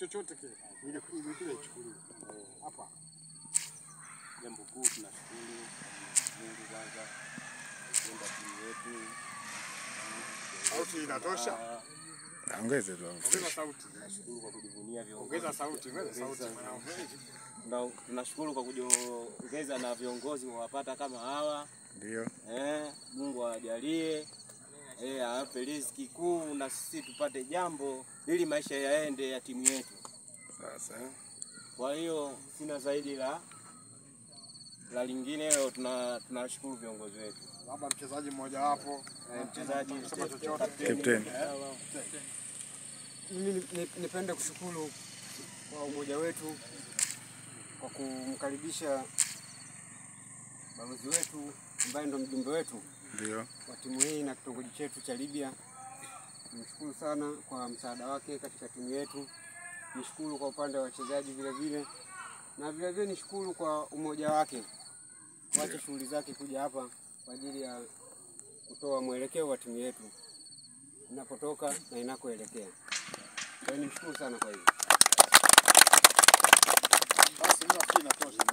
chochote kile ile ile kile ichukuliwe hapa. Jambo kuu tunashukuru Mungu kwanza kuenda timu yetu. Sauti inatosha. Ongeze tu. Ongeza sauti. Tunashukuru kwa kujivunia viongozi. Ongeza sauti, ongeza sauti mwanangu. Na tunashukuru kwa kujiongeza na viongozi wawapata kama hawa Ndio. eh, Mungu awajalie eh, awape riziki kuu na sisi tupate jambo ili maisha yaende ya timu yetu. Sasa Kwa hiyo sina zaidi la la lingine. Leo tuna tunashukuru viongozi wetu, Labda mchezaji mmoja wapo Eh, mchezaji sema chochote. Captain. Mimi ni- ni- nipende kushukuru kwa umoja wetu kwa kumkaribisha balozi wetu ambaye ndo mjumbe wetu Ndio. wa timu hii na kitongoji chetu cha Libya. Nimshukuru sana kwa msaada wake katika timu yetu. Nishukuru kwa upande wa wachezaji vile vile, na vile vile nishukuru kwa umoja wake kuacha shughuli zake kuja hapa kwa ajili ya kutoa mwelekeo wa timu yetu inapotoka na inakoelekea. Kwa hiyo nimshukuru sana kwa hiyo. Basi mimi nafikiri inatosha.